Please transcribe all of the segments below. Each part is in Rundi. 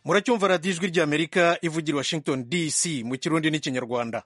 muracyumva radiyo ijwi ry'amerika ivugira i washington dc mu kirundi n'ikinyarwanda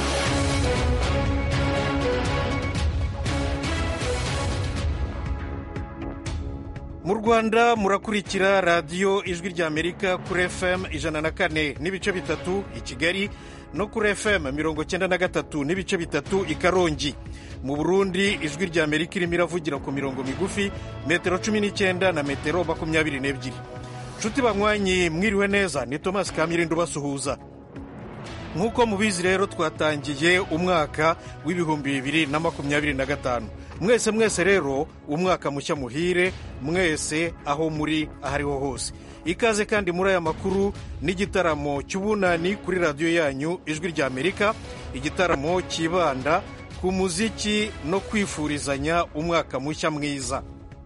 mu rwanda murakurikira radiyo ijwi ry'amerika kuri fm ijana na kane n'ibice bitatu i kigali no kuri fm mirongo cyenda na gatatu n'ibice bitatu i karongi mu burundi ijwi ry'amerika irimo iravugira ku mirongo migufi metero cumi n'icyenda na metero makumyabiri n'ebyiri nshuti banywanyi mwiriwe neza ni tomasi kamirindo ubasuhuza nk'uko mubizi rero twatangiye umwaka w'ibihumbi bibiri na makumyabiri na gatanu mwese mwese rero umwaka mushya muhire mwese aho muri aho ariho hose ikaze kandi muri aya makuru n'igitaramo cy'ubunani kuri radiyo yanyu ijwi ry'amerika igitaramo cyibanda ku muziki no kwifurizanya umwaka mushya mwiza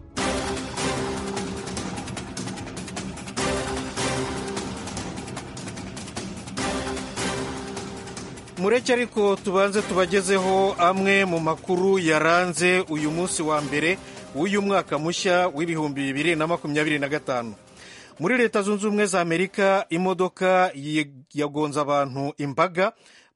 mureke ariko tubanze tubagezeho amwe mu makuru yaranze uyu munsi wa mbere w'uyu mwaka mushya w'ibihumbi bibiri na makumyabiri na gatanu muri leta zunze ubumwe za amerika imodoka yagonze abantu imbaga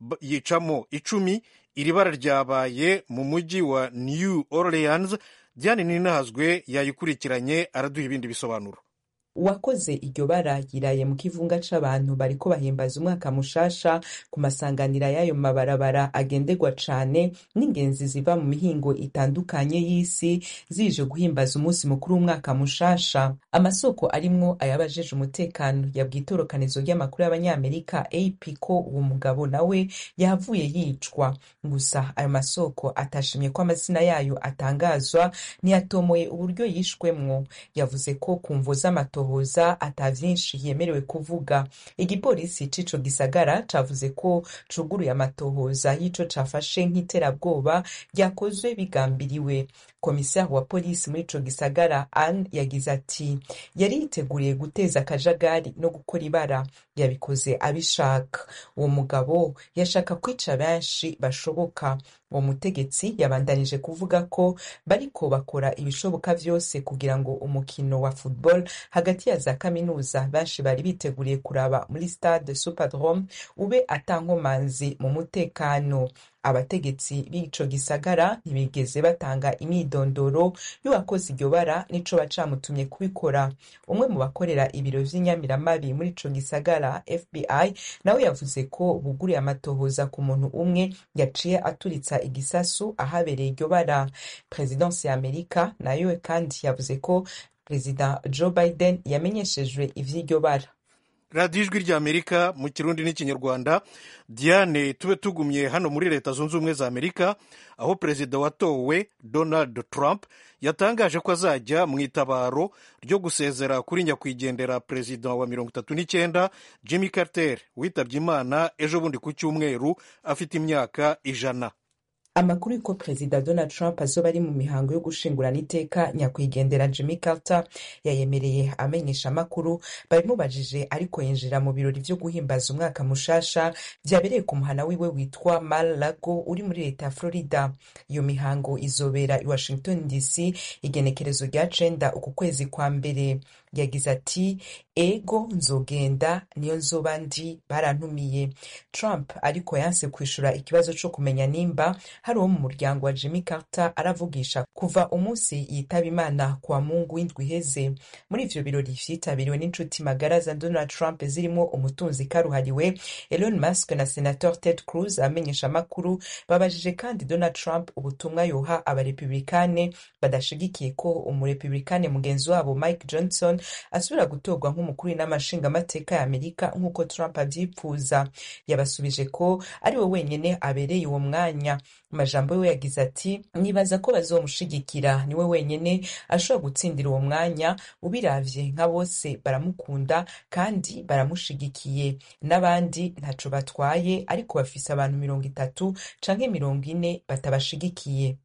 yicamo icumi iri bara ryabaye mu mujyi wa new orleans diane ninahazwe yayikurikiranye araduha ibindi bisobanuro uwakoze iryo bara yiraye mu kivunga c'abantu bariko bahimbaza umwaka mushasha ku masanganira y'ayo mabarabara agenderwa cane n'ingenzi ziva mu mihingo itandukanye y'isi zije guhimbaza umunsi mukuru w'umwaka mushasha amasoko arimwo ayabajeje umutekano yabwiye itorokanizo ry'amakuru y'abanyamerika ap ko uwo mugabo nawe yahavuye yicwa gusa ayo masoko atashimye ko amazina yayo atangazwa ntiyatomoye uburyo yishwemwo yavuze ko ku mvo z'amato hoza ata vyinshi yemerewe kuvuga igipolisi c'ico gisagara cavuze ko cuguruye amatohoza y'ico cafashe nk'iterabwoba ryakozwe bigambiriwe komisari wa polisi muri ico gisagara anne yagize ati yari yiteguriye guteza akajagari no gukora ibara yabikoze abishaka uwo mugabo yashaka kwica benshi bashoboka uwo mutegetsi yabandanije kuvuga ko bariko bakora ibishoboka vyose kugira ngo umukino wa football hagati ya za kaminuza benshi bari biteguriye kuraba muri stade superdrome ube atankomanzi mu mutekano abategetsi b'ico gisagara ntibigeze batanga imyidondoro y'uwakoze iryo bara n'ico bacamutumye kubikora umwe mu bakorera ibiro vy'inyamiramabi muri ico gisagara fbi nawe yavuze ko buguriye amatohoza ku muntu umwe yaciye aturitsa igisasu ahabereye iryo bara perezidansi ya amerika nayo kandi yavuze ko perezida joe biden yamenyeshejwe ivy'iryo bara radiyo ijwi ry'amerika mu kirundi n'ikinyarwanda diane tube tugumye hano muri leta zunze ubumwe za amerika aho perezida watowe donald trump yatangaje ko azajya mu itabaro ryo gusezera kuri nyakwigendera perezida wa mirongo itatu n'icyenda jimmy carter witabye imana ejo bundi ku cyumweru afite imyaka ijana amakuru y'uko perezida donald trump azoba ari mu mihango yo gushingurana iteka nyakwigendera jimmy carter yayemereye amenyesha amakuru babimubajije ariko yinjira mu birori vyo guhimbaza umwaka mushasha vyabereye ku muhana wiwe witwa mar lago uri muri leta ya florida iyo mihango izobera i washington dc igenekerezo rya cenda uku kwezi kwa mbere yagize ati ego nzogenda niyo nzoba ndi barantumiye trump ariko yanse kwishura ikibazo co kumenya nimba hari uwo mu muryango wa jimmy carter aravugisha kuva umunsi yitaba imana kwa mungu w'indwi iheze muri ivyo birori vyitabiriwe n'inshuti magara za donald trump zirimo umutunzi karuhariwe elon musk na senator ted cruz amenyesha amakuru babajije kandi donald trump ubutumwa yoha abarepublikane badashigikiye ko umurepublikane mugenzi wabo mike johnson asubira gutorwa nk'umukuru n'amashingamateka ya amerika nk'uko trump avyipfuza yabasubije ko ari we wenyene abereye uwo mwanya amajambo yiwe yagize ati nibaza ko bazomushigikira niwe wenyene ashobora gutsindira uwo mwanya ubiravye nka bose baramukunda kandi baramushigikiye n'abandi ntaco batwaye ariko bafise abantu mirongo itatu canke mirongo ine batabashigikiye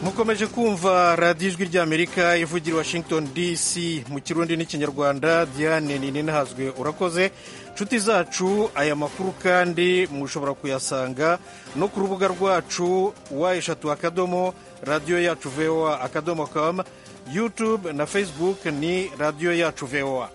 mukomeje kumva radiyo ijwi ry'amerika ivugira washington dc mu kirundi n'ikinyarwanda diane ninahazwe urakoze nshuti zacu aya makuru kandi mushobora kuyasanga no ku rubuga rwacu wa eshatu akadomo radiyo yacu voa akadomo com youtube na facebook ni radiyo yacu voa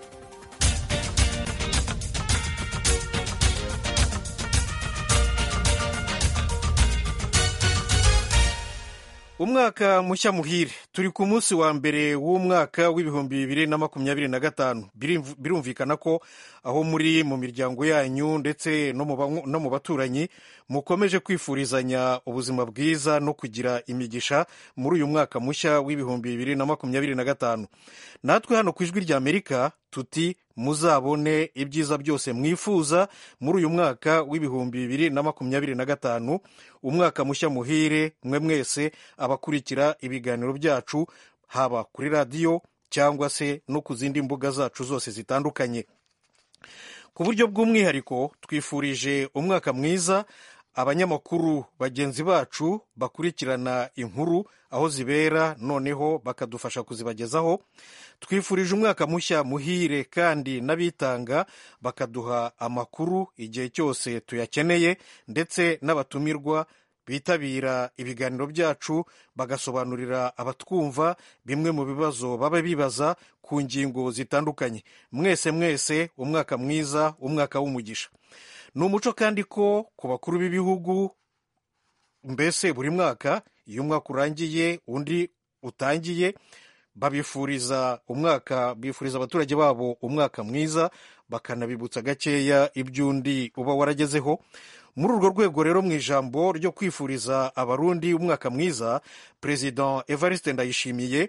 umwaka mushya muhire turi ku munsi wa mbere w'umwaka w'ibihumbi bibiri na makumyabiri na gatanu birumvikana ko aho muri mu miryango yanyu ndetse no mu baturanyi mukomeje kwifurizanya ubuzima bwiza no kugira imigisha muri uyu mwaka mushya w'ibihumbi bibiri na makumyabiri na gatanu natwe hano ku ijwi rya amerika tuti muzabone ibyiza byose mwifuza muri uyu mwaka w'ibihumbi bibiri na makumyabiri na gatanu umwaka mushya muhire mwe mwese abakurikira ibiganiro byacu haba kuri radiyo cyangwa se no ku zindi mbuga zacu zose zitandukanye ku buryo bw'umwihariko twifurije umwaka mwiza abanyamakuru bagenzi bacu bakurikirana inkuru aho zibera noneho bakadufasha kuzibagezaho twifurije umwaka mushya muhire kandi n'abitanga bakaduha amakuru igihe cyose tuyakeneye ndetse n'abatumirwa bitabira ibiganiro byacu bagasobanurira abatwumva bimwe mu bibazo baba bibaza ku ngingo zitandukanye mwese mwese umwaka mwiza umwaka w'umugisha ni umuco kandi ko ku bakuru b'ibihugu mbese buri mwaka iyo umwaka urangiye undi utangiye babifuriza umwaka bifuriza abaturage babo umwaka mwiza bakanabibutsa gakeya iby'undi uba waragezeho muri urwo rwego rero mu ijambo ryo kwifuriza abarundi umwaka mwiza perezida evariste ndayishimiye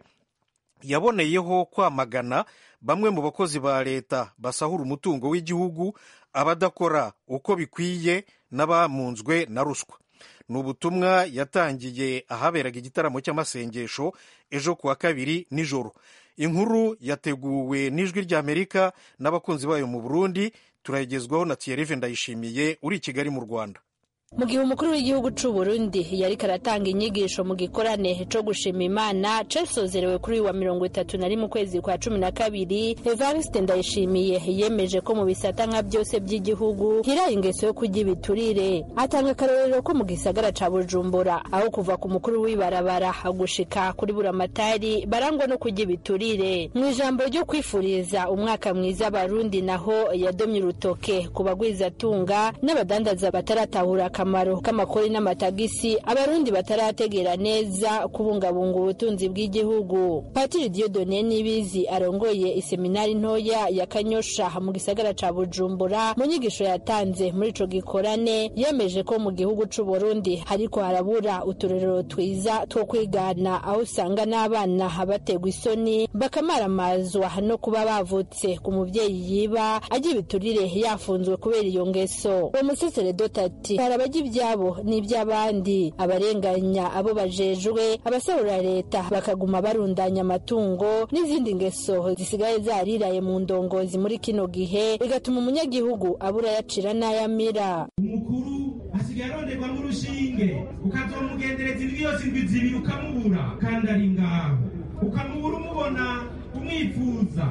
yaboneyeho kwamagana bamwe mu bakozi ba leta basahura umutungo w'igihugu abadakora uko bikwiye n'abamunzwe na ruswa ni ubutumwa yatangiye ahaberaga igitaramo cy'amasengesho ejo ku wa kabiri nijoro inkuru yateguwe n'ijwi ry'amerika n'abakunzi bayo mu burundi turayigezwaho na tiyerive ndayishimiye uri i kigali mu rwanda mu gihe umukuru w'igihugu cy'u Burundi yari karatanga inyigisho mu gikorane cyo gushima imana casozerewe kuri uyu wa mirongo itatu na rimwe ukwezi kwa cumi na kabiri evariste ndayishimiye yemeje ko mu bisata nka byose by'igihugu hiraye ingeso yo kurya ibiturire atanga akarorero ko mu gisagara ca bujumbura aho kuva ku mukuru w'ibarabara gushika kuri buramatari barangwa no kurya ibiturire mu ijambo ryo kwifuriza umwaka mwiza abarundi naho yadomye urutoke ku bagwizatunga n'abadandaza bataratahura akamaro k'amakori n'amatagisi abarundi batarategera neza kubungabunga ubutunzi bw'igihugu patiri diodone nibizi arongoye iseminari ntoya ya kanyosha mu gisagara ca bujumbura mu nyigisho yatanze muri ico gikorane yemeje ko mu gihugu c'u burundi hariko harabura uturerero twiza two kwigana aho usanga n'abana bategwa isoni bakamaramazwa no kuba bavutse ku muvyeyi yiba ajya ibiturire yafunzwe kubera iyo ngeso uwo museseredoti ati abajya ibyabo n'iby'abandi abarenganya abo bajejwe abasarura leta bakaguma barundanya amatungo n'izindi ngeso zisigaye zariraye mu ndongozi muri kino gihe bigatuma umunyagihugu abura yacira n'ayamira umukuru asigaye aronderwa nk'urushinge ukazomugendereza indwi yose indwi zibiri ukamubura kandi ari ngaho ukamubura umubona umwifuza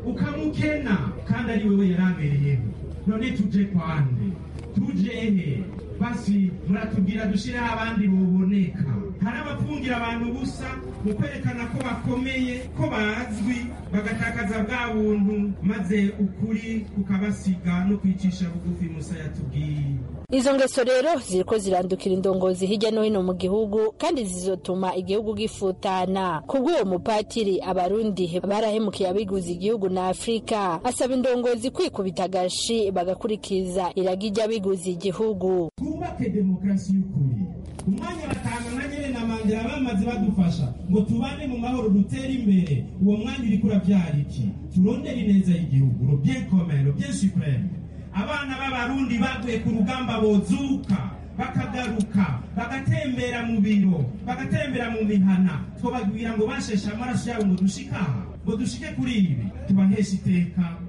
ukamukena kandi ari wewe yarabereyeho none tuje kwande tuje he basi muratubwira dushireho abandi buboneka hari abapfungira abantu ubusa mu kwerekana ko bakomeye ko bazwi bagatakaza bwa buntu maze ukuri kukabasiga no kwicisha bugufi musa yatubwiye izo ngeso rero ziriko zirandukira indongozi hirya no hino mu gihugu kandi zizotuma igihugu gifutana kubw'uwo mupatiri abarundi barahemukiye abiguze igihugu na afurika asaba indongozi kwikubita agashi bagakurikiza iragi ry'abiguze igihugu twubake demokarasi y'ukuri umwanya batanga nka nyene na mandela bamaze badufasha ngo tubane mu mahoro dutere imbere uwo mwanya uriko uravyara iki turondere ineza y'igihugu lo bien commun lo bien supreme abana b'abarundi baguye ku rugamba bozuka bakagaruka bagatembera mu biro bagatembera mu mihana twobabwira ngo basheshe amaraso yabo ngo dushike aha ngo dushike kuri ibi tubaheshe iteka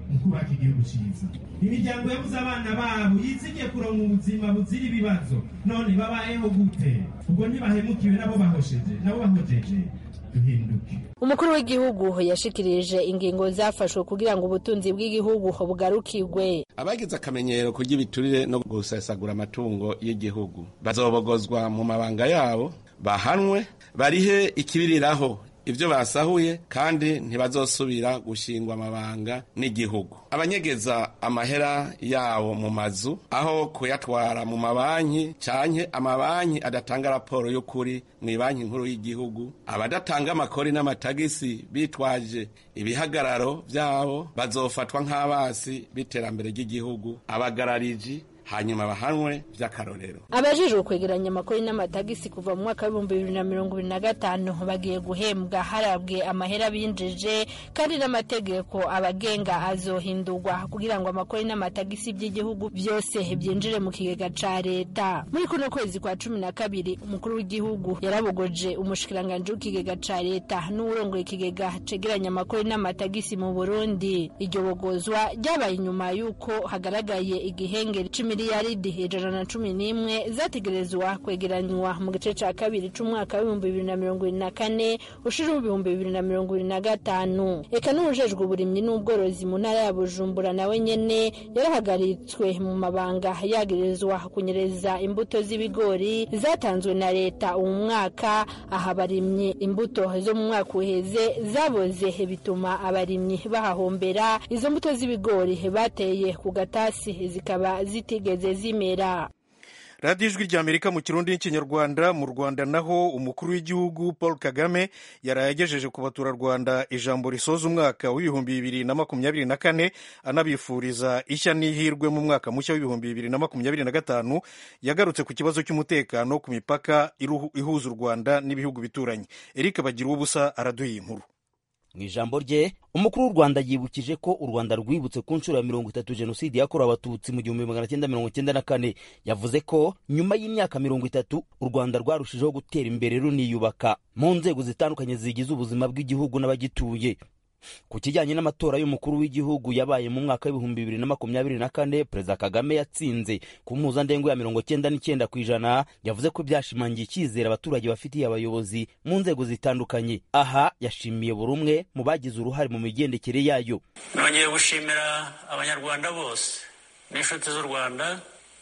mu kubaka igihugu cyiza imiryango yabuze abana babo yizigiye kuronka ubuzima buzira ibibazo none babayeho gute ubwo ntibahemukiwe nabo bahosheje nabo bahojeje duhinduke umukuru w'igihugu yashikirije ingingo zafashwe kugira ngo ubutunzi bw'igihugu bugarukirwe abagize akamenyero kurya ibiturire no gusesagura amatungo y'igihugu bazobogozwa mu mabanga yabo bahanwe barihe ikibiriraho ibyo basahuye kandi ntibazosubira gushingwa amabanga n'igihugu abanyegeza amahera yabo mu mazu aho kuyatwara mu mabanki canke amabanki adatanga raporo y'ukuri mu banki nkuru y'igihugu abadatanga amakori n'amatagisi bitwaje ibihagararo vyabo bazofatwa nk'abasi b'iterambere ry'igihugu abagarariji hanyuma bahanwe vy'akarorero abajejwe kwegeranya amakori n'amatagisi kuva mu mwaka w'ibihumbi bibiri na mirongo ibiri na gatanu bagiye guhembwa harabwe amahera binjije kandi n'amategeko abagenga azohindurwa kugira ngo amakori n'amatagisi by'igihugu byose byinjire mu kigega ca leta muri kuno kwezi kwa cumi na kabiri umukuru w'igihugu yarabogoje umushikiranganji w'ikigega ca leta n'uwurongoye ikigega cegeranya amakori n'amatagisi mu burundi iryo bogozwa ryabaye inyuma y'uko hagaragaye igihengeri c'imi miliyaridi ijana na cumi n'imwe zategerezwa kwegeranywa mu gice cya kabiri c'umwaka w'ibihumbi bibiri na mirongo ibiri na kane ushira ibihumbi bibiri na mirongo ibiri na gatanu eka n'uwujejwe uburimyi n'ubworozi mu ntara ya bujumbura nawe nyene yarahagaritswe mu mabanga yagirizwa kunyereza imbuto z'ibigori zatanzwe na leta uwu mwaka aha abarimyi imbuto zo mu mwaka uheze zaboze bituma abarimyi bahahombera izo mbuto z'ibigori bateye ku gatasi zikaba zitigeze zigeze zimera radiyo ijwi rya amerika mu kirundi n'ikinyarwanda mu rwanda naho umukuru w'igihugu paul kagame yaraye agejeje ku baturarwanda ijambo risoza umwaka w'ibihumbi bibiri na makumyabiri na kane anabifuriza ishya n'ihirwe mu mwaka mushya w'ibihumbi bibiri na makumyabiri na gatanu yagarutse ku kibazo cy'umutekano ku mipaka ihuza u rwanda n'ibihugu bituranye eric bagira ubusa araduha inkuru mu ijambo rye umukuru w'u rwanda yibukije ko u rwanda rwibutse ku nshuro ya mirongo itatu jenoside yakorewe abatutsi mu gihumbi magana cyenda mirongo cyenda na kane yavuze ko nyuma y'imyaka mirongo itatu u rwanda rwarushijeho gutera imbere runiyubaka mu nzego zitandukanye zigize ubuzima bw'igihugu n'abagituye ku kijyanye n'amatora y'umukuru w'igihugu yabaye mu mwaka w'ibihumbi bibiri na makumyabiri na kane perezida kagame yatsinze ku mpuzandengo ya mirongo cyenda n'icyenda ku ijana yavuze ko byashimangiye icyizere abaturage bafitiye abayobozi mu nzego zitandukanye aha yashimiye buri umwe mu bagize uruhare mu migendekere yayo nongeye gushimira abanyarwanda bose n'inshuti z'u rwanda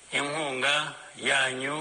inkunga yanyu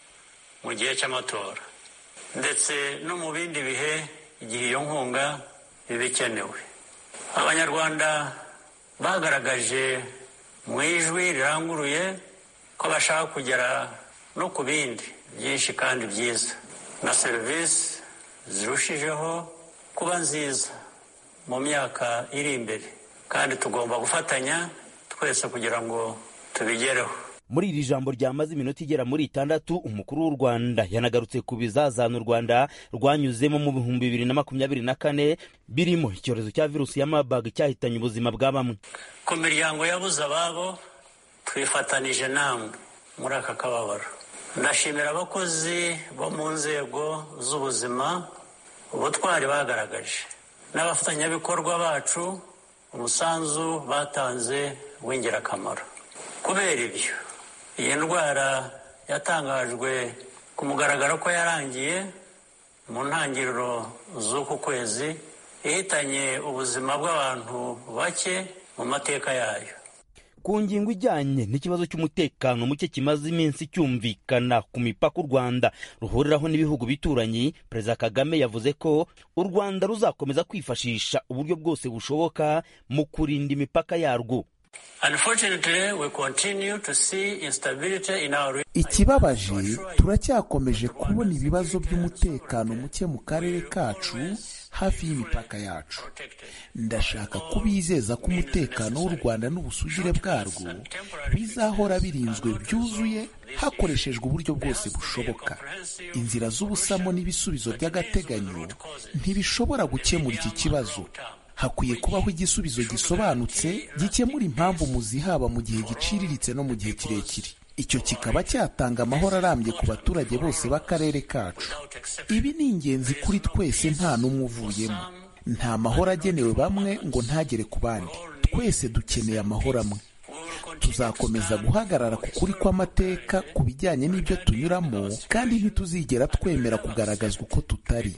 mu gihe cy'amatora ndetse no mu bindi bihe igihe iyo nkunga biba ikenewe abanyarwanda bagaragaje mu ijwi riranguruye ko bashaka kugera no ku bindi byinshi kandi byiza na serivisi zirushijeho kuba nziza mu myaka iri imbere kandi tugomba gufatanya twese kugira ngo tubigereho muri iri jambo ryamaze iminota igera muri itandatu umukuru w'u rwanda yanagarutse ku bizazana u rwanda rwanyuzemo mu bihumbi bibiri na makumyabiri na kane birimo icyorezo cya virusi ya marburg cyahitanye ubuzima bwa bamwe ku miryango yabuze ababo twifatanije namwe muri aka kababaro ndashimira abakozi bo mu nzego z'ubuzima ubutwari bagaragaje n'abafatanyabikorwa bacu umusanzu batanze w'ingirakamaro kubera ibyo iyi ndwara yatangajwe ku mugaragaro ko yarangiye mu ntangiriro z'uku kwezi ihitanye ubuzima bw'abantu bake mu mateka yayo ku ngingo ijyanye n'ikibazo cy'umutekano muke kimaze iminsi cyumvikana ku mipaka u rwanda ruhuriraho n'ibihugu bituranyi perezida kagame yavuze ko u rwanda ruzakomeza kwifashisha uburyo bwose bushoboka mu kurinda imipaka yarwo ikibabaje turacyakomeje kubona ibibazo by'umutekano muke mu karere kacu hafi y'imipaka yacu ndashaka kubizeza ko umutekano w'u rwanda n'ubusugire bwarwo bizahora birinzwe byuzuye hakoreshejwe uburyo bwose bushoboka inzira z'ubusamo n'ibisubizo by'agateganyo ntibishobora gukemura iki kibazo hakwiye kubaho igisubizo gisobanutse gikemura impamvu muzihaba mu gihe giciriritse no mu gihe kirekire icyo kikaba cyatanga amahoro arambye ku baturage bose b'akarere kacu ibi ni ingenzi kuri twese nta n'umwe uvuyemo nta mahoro agenewe bamwe ngo ntagere ku bandi twese dukeneye amahoro amwe tuzakomeza guhagarara ku kuri kw'amateka ku bijyanye n'ibyo tunyuramo kandi ntituzigera twemera kugaragazwa uko tutari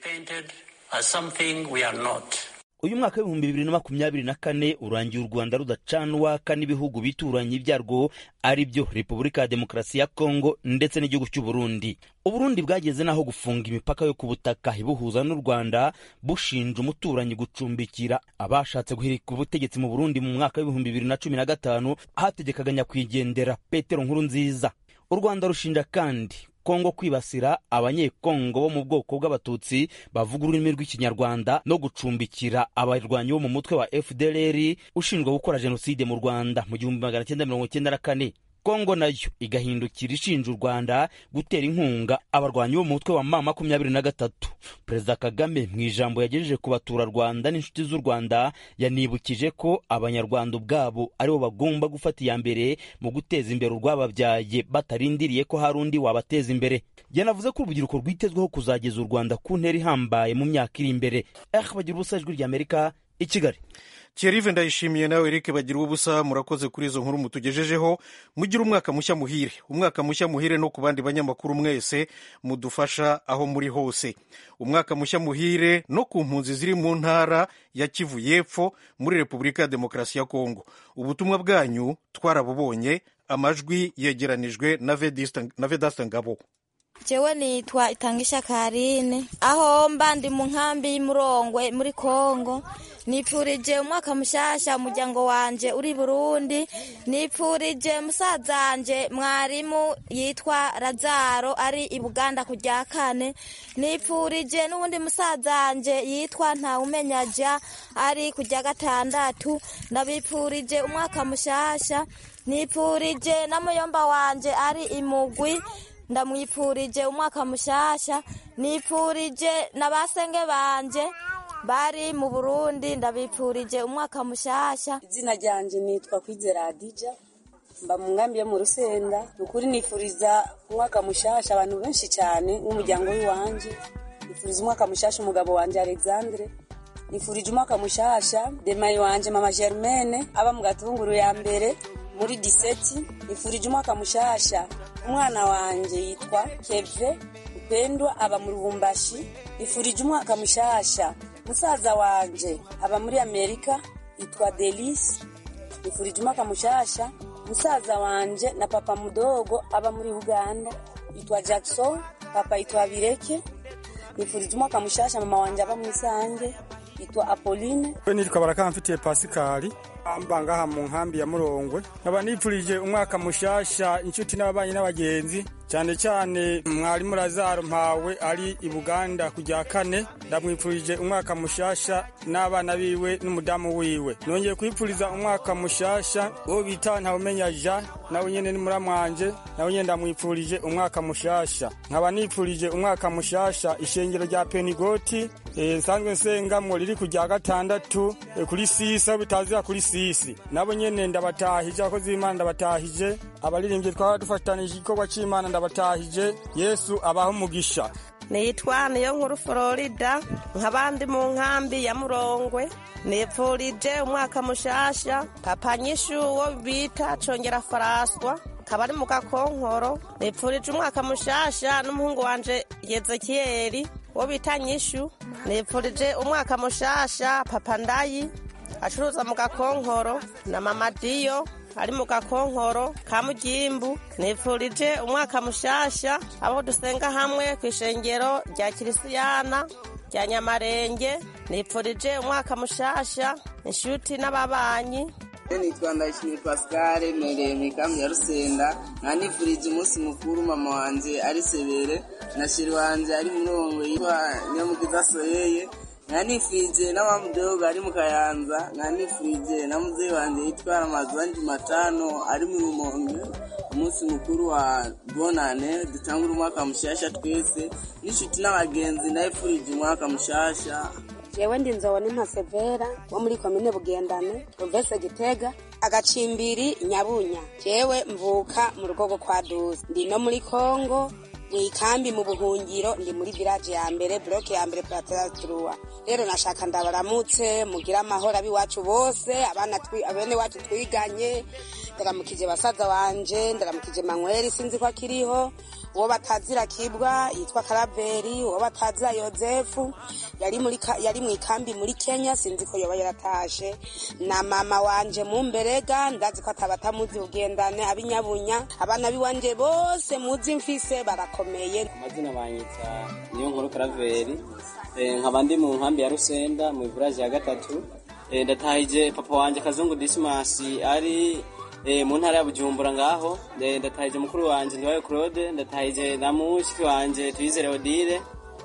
uyu mwaka w'ibihumbi bibiri na makumyabiri na kane urangiye u rwanda rudacanwaka n'ibihugu bituranye byarwo ari byo repubulika ya demokarasi ya kongo ndetse n'igihugu cy'u burundi uburundi bwageze n'aho gufunga imipaka yo ku butaka ibuhuza n'u rwanda bushinja umuturanyi gucumbikira abashatse guhirika ubutegetsi mu burundi mu mwaka w'ibihumbi bibiri na cumi na gatanu hategekaga nyakwigendera petero nkuru nziza u rwanda rushinja kandi kongo kwibasira abanyekongo bo mu bwoko bw'abatutsi bavuga ururimi rw'ikinyarwanda no gucumbikira abarwanyi bo mu mutwe wa fdlr ushinjwa gukora jenoside mu rwanda mu gihumbi magana cyenda mirongo cyenda na kane kongo nayo igahindukira ishinja u rwanda gutera inkunga abarwanyi bo mu mutwe wa ma makumyabiri na gatatu perezida kagame mu ijambo yagejeje ku baturarwanda n'inshuti z'u rwanda yanibukije ko abanyarwanda ubwabo aribo bagomba gufata iya mbere mu guteza imbere urwababyaye batarindiriye ko hari undi wabateza imbere yanavuze ko urubyiruko rwitezweho kuzageza u rwanda ku ntera ihambaye mu myaka iri imbere eh bagira ubusa ijwi ry'amerika i kigali Thierry ndayishimiye nawe Eric bagira ubusa murakoze kuri izo nkuru mutugejejeho mugire umwaka mushya muhire umwaka mushya muhire no ku bandi banyamakuru mwese mudufasha aho muri hose umwaka mushya muhire no ku mpunzi ziri mu ntara ya Kivu y'Epfo muri Repubulika ya Demokarasi ya Kongo ubutumwa bwanyu twarabubonye amajwi yegeranijwe na Vedasta Ngabo jewe nitwa itangisha karine aho mba ndi mu nkambi y'umurongwe muri kongo nipfurije umwaka mushasha umuryango wanje uri burundi nipfurije musaza wanje mwarimu yitwa razaro ari i buganda ku rya kane nipfurije n'uwundi musaza wanje yitwa ntawumenyaja ari ku rya gatandatu ndabipfurije umwaka mushasha nipfurije na muyomba wanje ari imugwi ndamwipfurije umwaka mushasha nipfurije na basenge banje bari mu burundi ndabipfurije umwaka mushasha izina ryanje nitwa kwizera adija mba mu nkambi yo mu rusenda ni ukuri nifuriza umwaka mushasha abantu benshi cyane nk'umuryango w'iwanje nifuriza umwaka mushasha umugabo wanje alexandre nifurije umwaka mushasha demayi wanje mama germaine aba mu gatunguru ya mbere muri diseti nifurije umwaka mushasha umwana wanje yitwa keve upendwa aba mu rubumbashi nifurije umwaka mushasha musaza wanje aba muri amerika yitwa delisi nifurije umwaka mushasha musaza wanje na papa mudogo aba muri uganda yitwa jackson papa yitwa bireke nifurije umwaka mushasha mama wanje aba mwisange yitwa apolline we nitwa barakamfitiye pasikali amba ngaha mu nkambi ya murongwe nkaba nipfurije umwaka mushasha inshuti n'ababanyi n'abagenzi cyane cyane mwarimu razaro mpawe ari i buganda ku rya kane ndamwipfurije umwaka mushasha n'abana biwe n'umudamu wiwe nongeye kwipfuriza umwaka mushasha uwo bita ntawumenya ja nawe nyene ni muramwanje nawe nyene ndamwipfurije umwaka mushasha nkaba nipfurije umwaka mushasha ishengero rya penigoti nsanzwe nsengamwo riri ku rya gatandatu e, kuri sisi aho bitazira kuri sisi nabo nyene ndabatahije abakozi b'imana ndabatahije abaririmbyi twaba dufatanije igikorwa c'imana ndabatahije yesu abaho umugisha nitwa niyo nkuru florida nk'abandi mu nkambi ya murongwe nipfurije umwaka mushasha papa nyishu wo bita congera faraswa kaba ari mu gakonkoro nipfurije umwaka mushasha n'umuhungu wanje yezekiyeli wo bita nyishu nipfurije umwaka mushasha papa ndayi acuruza mu gakonkoro na mama diyo ari mu gakonkoro ka mugimbu nipfurije umwaka mushasha abo dusenga hamwe ku ishengero rya kirisiyana rya nyamarenge nipfurije umwaka mushasha inshuti n'ababanyi nitwa ndayishimiye pascal mereye mu ikambi ya rusenda nkanifurije umunsi mukuru mama wanje ari sebere na shiri wanje ari murongo yitwa nyamugiza soyeye nkanifurije n'abamudogo ari mu kayanza nkanifurije na muzeyi wanje yitwa ramazani jumatano ari mu rumonge umunsi mukuru wa bonane dutangura umwaka mushasha twese n'inshuti n'abagenzi nayifurije umwaka mushasha jewe ndi nzobo n'impasevera wo muri komine bugendane provese gitega agacimbiri nyabunya jewe mvuka mu rugo rwo kwa duzi ndi no muri kongo mu ikambi mu buhungiro ndi muri village ya mbere bloke ya mbere plateratrua rero nashaka ndabaramutse mugira amahoro abiwacu bose abana abene wacu twiganye ndaramukije basaza wanje ndaramukije manweri sinzi ko akiriho uwo batazira kibwa yitwa karaveri uwo batazira yozefu yari muri yari mu ikambi muri kenya sinzi ko yoba yaratashe na mama wanje mu mberega ndazi ko atabatamuzi ugendane abinyabunya abana biwanje bose muzi mfise barakomeye amazina banyita niyo nkuru karaveri nkaba ndi mu nkambi ya rusenda mu ivuraje ya gatatu ndatahije papa wanje kazungu disimasi ari mu ntara ya bujumbura ngaho ndatahije mukuru wanje ndiwayo claude ndatahije na mushiki wanje twizere odile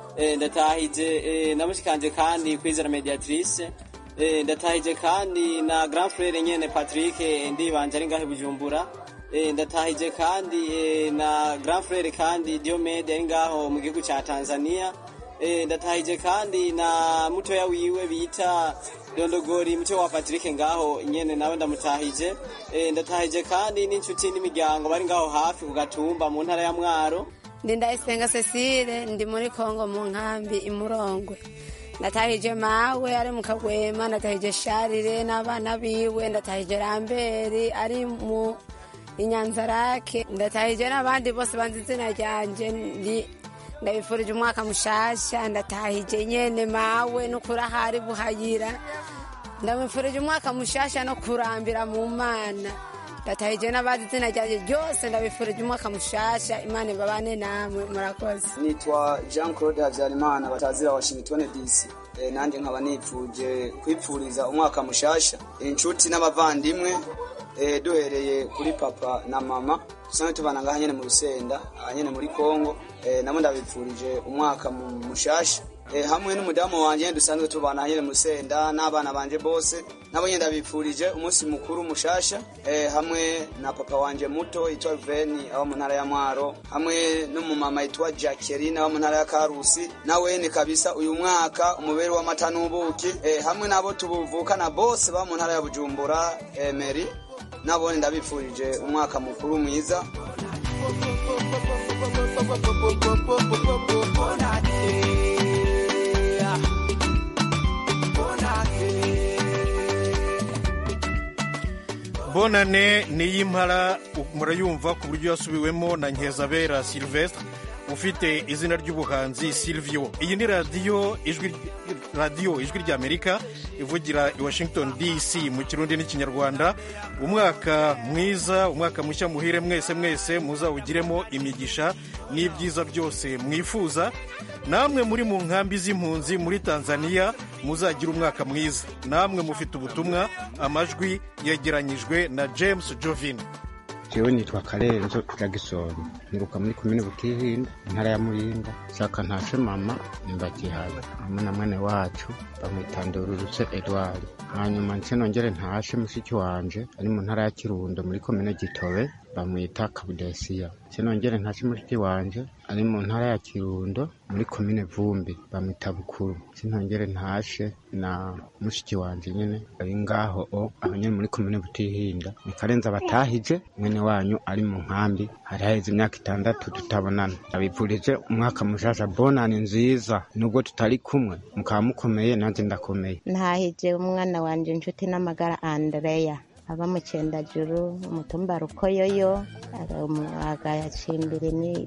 ndatahije na mushikanje kandi kwizera mediatrice ndatahije kandi na grand frere nyene patrick ndibanje ari ngaho bujumbura ndatahije kandi na grand frere kandi diomede ari ngaho mu gihugu ca tanzania ndatahije kandi na mutoya wiwe bita dondogori muco wa patrick ngaho nyene nawe ndamutahije ndatahije kandi n'inshuti n'imiryango bari ngaho hafi ku gatumba mu ntara ya mwaro ndi ndayisenga cecile ndi muri kongo mu nkambi imurongwe ndatahije mawe ari mu kagwema ndatahije sharire n'abana biwe ndatahije ramberi ari mu inyanzarake ndatahije n'abandi bose banze izina ryanje ndi ndabifurije umwaka mushasha ndatahije nyene mawe n'ukuri ahari buhayira ndamufurije umwaka mushasha no kurambira mu mana ndatahije n'abazi izina ryanjye ryose ndabifurije umwaka mushasha imana ibabane namwe murakoze nitwa jean claude habyarimana batazira washington dc e, nanjye nkaba nipfuje kwipfuriza umwaka mushasha inshuti n'abavandimwe e, duhereye kuri papa na mama dusanzwe tubana ngaha nyene mu rusenda aha nyene muri kongo e, nabo ndabipfurije umwaka mushasha e, hamwe n'umudamu wanje dusanzwe tubana nyene mu rusenda n'abana banje bose nabo nyene ndabipfurije umunsi mukuru mushasha e, hamwe na papa wanje muto yitwa Veni aba mu ntara ya Mwaro hamwe n'umumama yitwa Jacqueline aba mu ntara ya Karusi nawe ni kabisa uyu mwaka umubere w'amata n'ubuki e, hamwe nabo tubuvukana bose ba mu ntara ya Bujumbura e, Meri nabone ndabipfurije umwaka mukuru mwiza bonane niy'impara murayumva ku buryo yasubiwemo na nkezabera silvestre ufite izina ry'ubuhanzi silvio iyi ni radiyo ijwi radiyo ijwi ry'amerika ivugira i washington dc mu kirundi n'ikinyarwanda umwaka mwiza umwaka mushya muhire mwese mwese muzawugiremo imigisha n'ibyiza byose mwifuza namwe muri mu nkambi z'impunzi muri tanzania muzagira umwaka mwiza namwe mufite ubutumwa amajwi yegeranyijwe na james jovin jewe nitwa karenzo jagisoni nturuka muri komine butihinda intara ya muyinga shaka ntashe mama nimbagihaye hamwe na mwene wacu bamwitandururutse edward hanyuma nse nongere ntashe mushiki wanje ari mu ntara ya kirundo muri komine gitobe bamwita kabudesiya nse nongere ntashe mushiki wanje ari mu ntara ya kirundo muri komine vumbi bamwita bukuru nse nongere ntashe na mushiki wanje nyene ari ngaho o aho nyene muri komine butihinda ni karenza batahije mwene wanyu ari mu nkambi hari haheze imyaka itandatu tutabonana ndabipfurije umwaka mushasha bonani nziza nubwo tutari kumwe mukaba mukomeye nanjye ndakomeye ntahije umwana wanje inshuti n'amagara andreya aba mu cendajuru umutumba rukoyoyo agacimbiri ni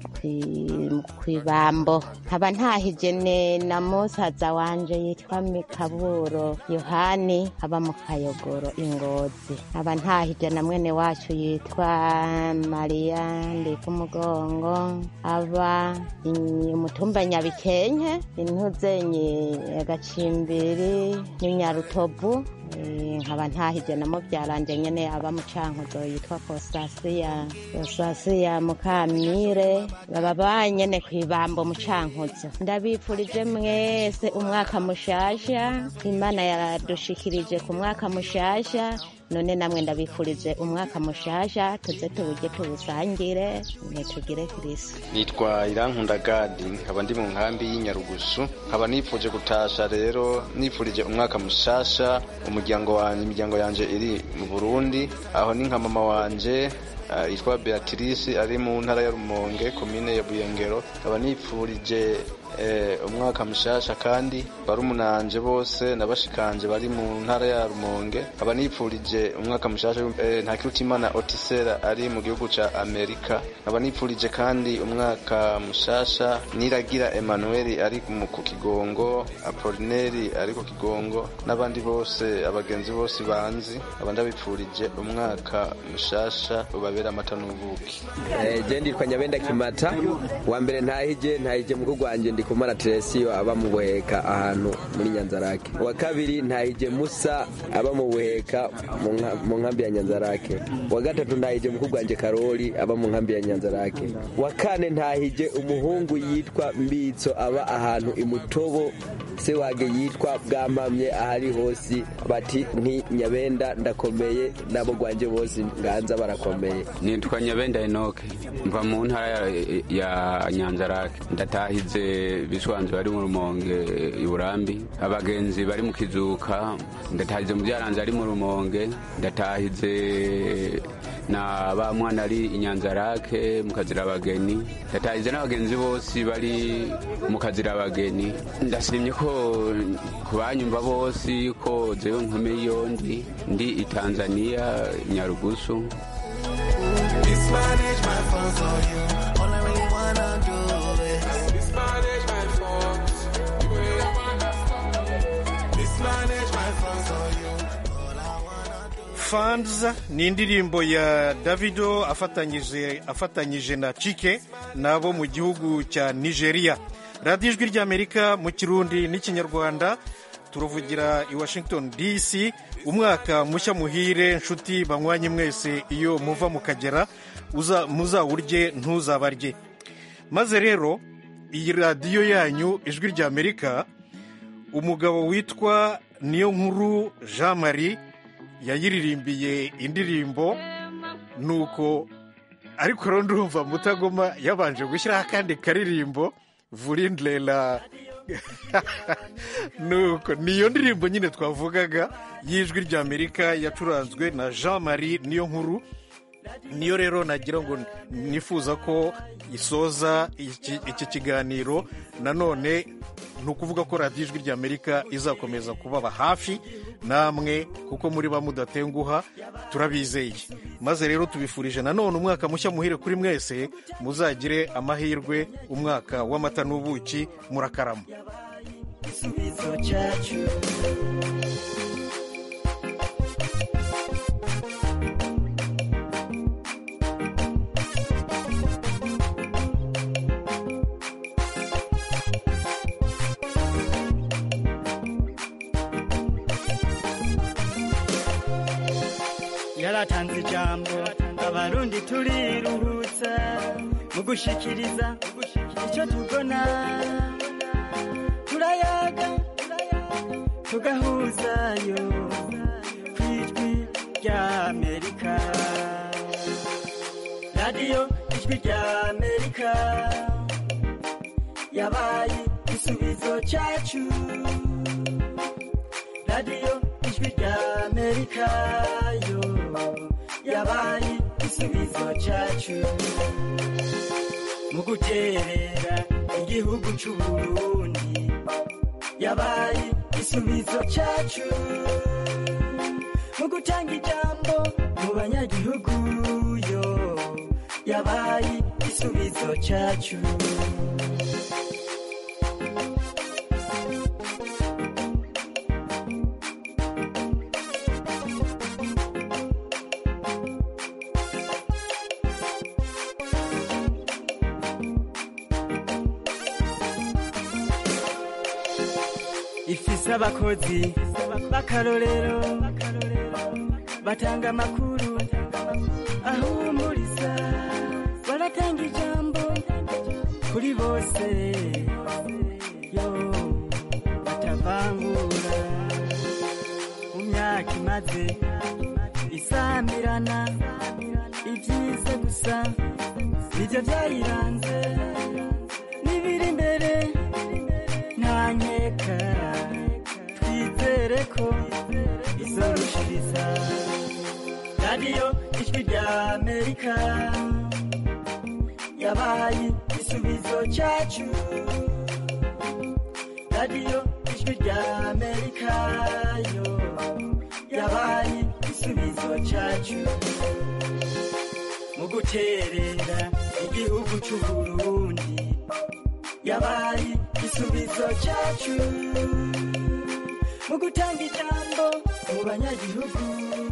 kwibambo nkaba ntahije na musaza wanje yitwa mikaburo yohani aba mu kayogoro ingozi nkaba ntahije na mwene wacu yitwa mariya ndikumugongo aba umutumba nyabikenke intuzenyi agacimbiri n'inyarutovu nkaba ntahije na mubyaranje nyene aba mu cankuzo yitwa kosasiya kosasiya mukamire baba banyene kwibambo mu cankuzo ndabipfurije mwese umwaka mushasha imana yaradushikirije ku mwaka mushasha none namwe ndabifurije umwaka mushasha tuze tuwurye tuwusangire tugire kirisi nitwa irankunda gadi nkaba ndi mu nkambi y'inyarugusu nkaba nifuje gutasha rero nifurije umwaka mushasha umuryango wanjye imiryango yanjye iri mu burundi aho ni nka mama wanje yitwa beatrice ari mu ntara ya rumonge komine ya buyengero nkaba nifurije umwaka mushasha kandi barumunanje bose nabashikanje bari mu ntara ya rumonge nkaba nifurije umwaka mushasha ntakirutimana otisera ari mu gihugu ca amerika nkaba nifurije kandi umwaka mushasha niragira emmanuel ari ku kigongo apolineri ari ku kigongo n'abandi bose abagenzi bose banzi nkaba ndabipfurije umwaka mushasha ubabera amata n'ubuki je nditwa nyabenda kimata wa mbere ntahije ntahije mukuru gwanje ndi kumara Teresiyo aba mu buheka ahantu muri Nyanzarake wa kabiri ntahije Musa aba mu buheka mu nkambi ya Nyanzarake wa gatatu ntahije mukuru gwanje Karoli aba mu nkambi ya Nyanzarake wa kane ntahije umuhungu yitwa Mbitso aba ahantu imutobo se wage yitwa bwamamye ahari hose bati nti nyabenda ndakomeye nabo gwanje bose nganza barakomeye nitwa nyabenda enoke mva mu ntara ya nyanzarake ndatahize biswanze bari mu rumonge iburambi abagenzi bari mu kizuka ndatahize mu byaranze ari mu rumonge ndatahize na ba mwana ari inyanzarake mu kazira abageni ndatahize n'abagenzi bose bari mu kazira abageni ndashimye ko ku banyumva bose ko jewe nkomeye iyo ndi ndi i tanzania nyarugusu Mismanage my funds on you. All I really wanna do is mismanage my funds. Mismanage my funds on you. Funds ni indirimbo ya Davido afatanyije afatanyije na Chike nabo mu gihugu cya Nigeria. radiyo ijwi ry'amerika mu kirundi n'ikinyarwanda turuvugira i washington dc umwaka mushya muhire nshuti banywanye mwese iyo muva mukagera muzawurye ntuzabarye maze rero iyi radiyo yanyu ijwi ry'amerika umugabo witwa niyo nkuru jean marie yayiririmbiye indirimbo nuko ariko rero ndumva mutagoma yabanje gushyiraho akandi karirimbo vurindlela nuko niyo ndirimbo nyine twavugaga y'ijwi ry'amerika yacuranzwe na jean marie niyo nkuru niyo rero nagira ngo nifuza ko isoza iki kiganiro nanone ni ukuvuga ko radiyo ijwi ry'amerika izakomeza kubaba hafi namwe kuko muri ba mudatenguha turabizeye maze rero tubifurije nanone umwaka mushya muhire kuri mwese muzagire amahirwe umwaka w'amata n'ubuki murakarama yaratanze ijambo abarundi turiruhutsa mu gushikiriza icyo tubona turayaga tugahuzayo ku ijwi ry'amerika radiyo ijwi ry'amerika yabaye igisubizo cyacu radiyo ijwi ry'amerika yo yabaye igisubizo cyacu mu guterera igihugu cy'uburundi yabaye igisubizo cyacu mu gutanga ijambo mu banyagihugu yo yabaye igisubizo cyacu ifise abakozi b'akarorero batanga amakuru ahumuriza baratanga ijambo kuri bose yo batavangura mu myaka imaze ibyiza gusa nibyo byayiranze n'ibiri imbere nta nkeka twizere ko izorushiriza radiyo ijwi rya amerika yabaye igisubizo cyacu radiyo ijwi rya amerika yo yabaye igisubizo cyacu mu guterera igihugu cy'u burundi yabaye igisubizo cyacu mu gutanga ijambo mu banyagihugu